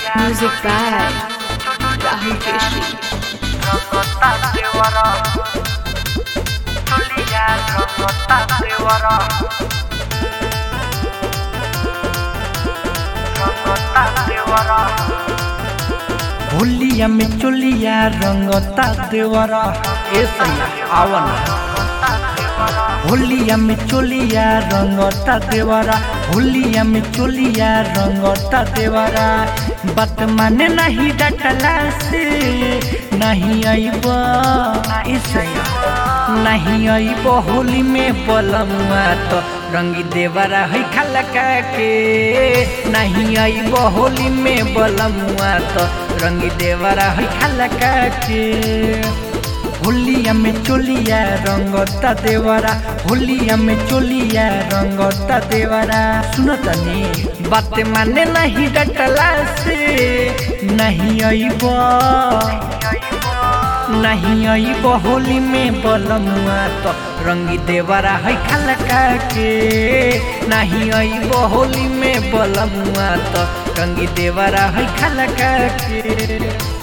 Music by Rahul Keshri. होलिया में चोलिया रंगता देवरा ए सैया आवन होलिया में चोलिया रंगता देवरा होलिया में चोलिया रंगता देवरा बात माने नहीं डटला से नहीं आईब ए सैया नहीं आईब होली में बलमुआ तो रंगी देवरा है खलका के नहीं आईब होली में बलमुआ तो रंगी देवरा है खलका के होलिया में चोलिया रंगता देवरा होलिया में चोलिया रंगता देवरा सुनो तनी बात माने नहीं डटला से नहीं आईब नहीं आईब होली में बलमुआ तो रंगी देवरा है खलका के नहीं आईब होली में बलमुआ तो रंगी देवरा है खलका के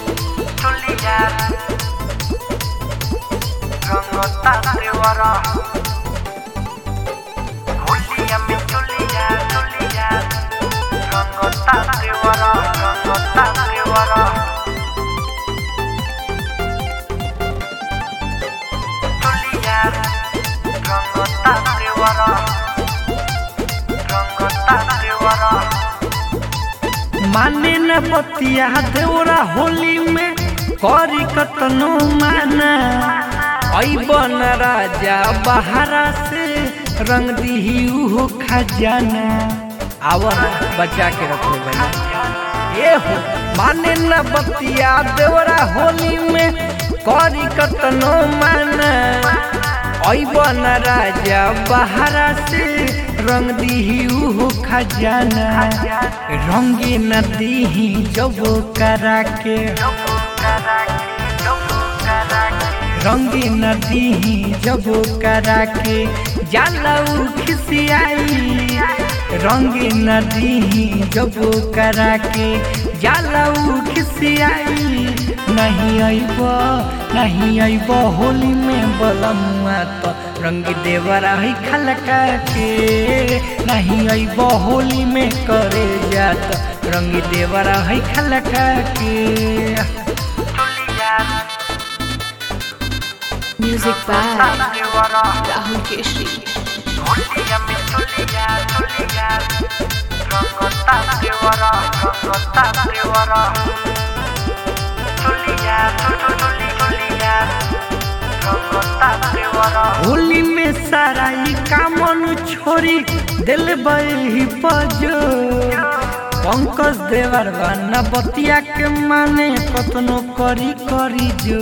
माने न बतिया देवरा होली में करी कतनो माना ऐबन राजा बहारा से रंग दिही उहो खजाना आवर बचा के रखो भैया ए हो माने न बतिया देवरा होली में करी कतनो माना ऐबन राजा बहारा से रंग दिही उहो खजाना रंगे न दीही जब करा के रंगे न दीही जब करा के जालऊ खिसियाई रंगे न दीही जब करा के जालऊ खिसियाई नहीं आईब नहीं आईब होली में बलमुआ तो रंग देवरा है खलका के नहीं आईब होली में करे जात रंग देवरा है खलका के Music by Rahul Keshri. Holi में सारा ई कामन छोरी दिल बही पजो पंकज देवर बना बतिया के माने कतनो करी करी जो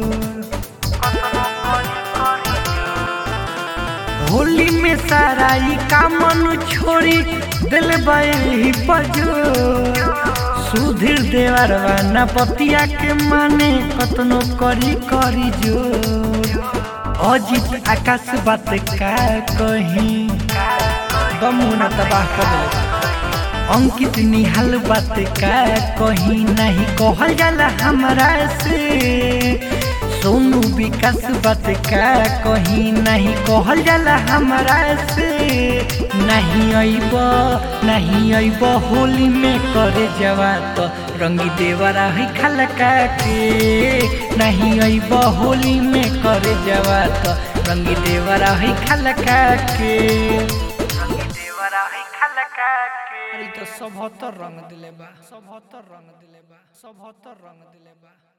होली में सारा ई कामन छोरी दिल बही पजो सुधीर देवर बना बतिया के माने कतनो करी करी जो अजित आकाश बात का कहीं बमुना तबाह कर दिले अंकित निहाल बात का कहीं नहीं कहल जाला हमरा से सोनू विकास बात का कहीं नहीं कहल जाला हमरा से नहीं अइब नहीं अइब होली में करे जवा तो रंगी देवरा है खलका के नहीं अइब होली में करे जवा तो रंगी देवरा है खलका के रंगी देवरा है खलका के अरे तो सब रंग दिले बा सब रंग दिले बा सब रंग दिले बा